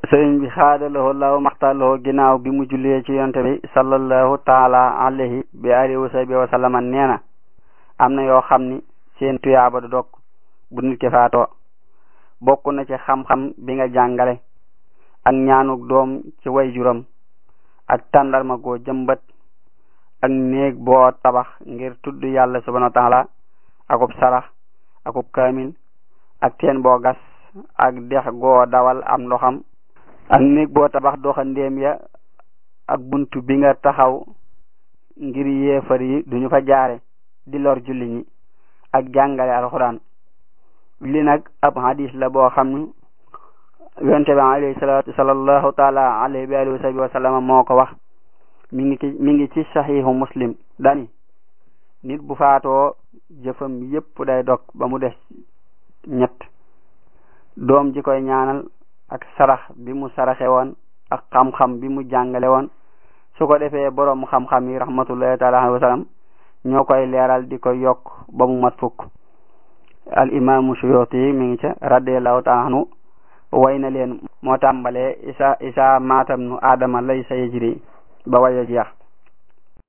sëriñ bi xaadalawoo law maxtaloo ginnaaw bi mu jullee ci yonte bi sallallahu taala alayhi bi alihi wa sahbi wa sallama nee na am na yoo xam ni seen tuyaaba du dog bu nit ki faatoo bokk na ci xam-xam bi nga jàngale ak ñaanuk doom ci way juram ak tàndarma goo jëmbat ak néeg boo tabax ngir tudd yàlla subhanahu wa taala akub sarax akub kaamil ak teen boo gas ak dex goo dawal am ndoxam ak néeg boo tabax doxandéem ya ak buntu bi nga taxaw ngir yéefar yi duñu fa jaare di lor julli ñi ak jàngale alxuraan li nag ab hadis la boo xam ni yonte bi alayhi salatu sallallahu taala alayhi wa alihi wa sahbi wa sallama moo ko wax mi ngi ci mi ngi ci saxiixu muslim dani nit bu faatoo jëfam yépp day dog ba mu des ñett doom ji koy ñaanal ak sarax bi mu saraxe woon ak xam-xam bi mu jàngale woon su ko defee boroom xam-xam yi rahmatullahi taala alayhi wa sallam ñoo koy leeral di ko yokk ba mu mat fukk al imaamu suyuti mi ngi ca radiallahu taala anhu way na leen moo tàmbalee isa isa maatam nu aadama lay sa yejri ba waya jeex